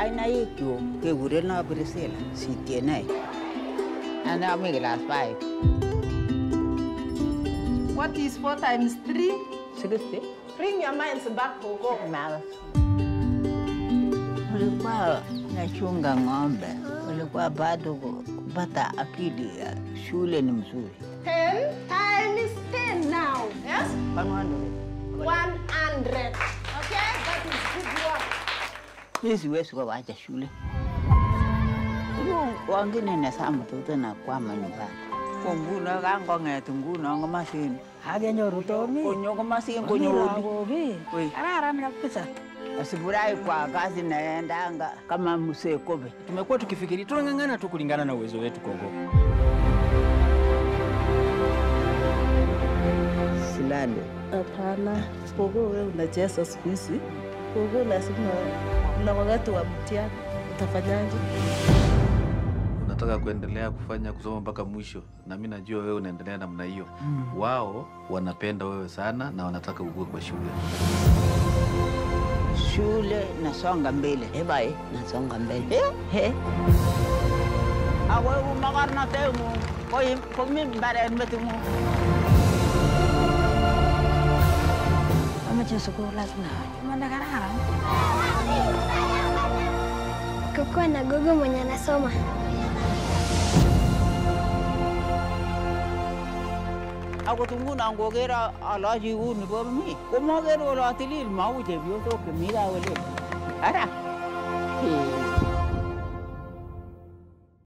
Kainaik chuk kekuren no Priscilla Sitienei. Ane ami class 5. What is four times three? 60. Bring your minds back, Gogo. Ulikuwa nachunga ng'ombe, ulikuwa bado kupata akili ya shule ni mzuri. Ten times ten now. Yes? 100. 100. Okay? That is good work. Mimi siwezi kuwacha shule. Huyu wengine nasa mtoto na kwama nyumbani. Ko nguno kangong'et nguno komasin. Akenyoru Tomi. Konyo komasin konyo Kobi. Oi. Kararan kabisa. Asifurahi kwa kazi naendanga kama mzee Kobe. Tumekuwa tukifikiri tunang'ang'ana tu kulingana na uwezo wetu Kongo. Silale. Hapana. Kogo wewe unacheza siku hizi. Kogo lazima na wakati wa mtihani utafanyaje? unataka kuendelea kufanya kusoma mpaka mwisho, na mi najua wewe unaendelea namna hiyo. Wao wanapenda wewe sana na wanataka ukue kwa shule. Shule nasonga mbele. Ebai, nasonga mbele. He. Awe umakarnatengu. Koi komi mbaren metingu. Amache sukul lazima. Mana kararan. kukuwa na gogo mwenye anasoma. Akot nguno ngoker alochi uni bo mi. Komoker kole atilil mau chepyosok chemi kaa olin. Ara. Hey.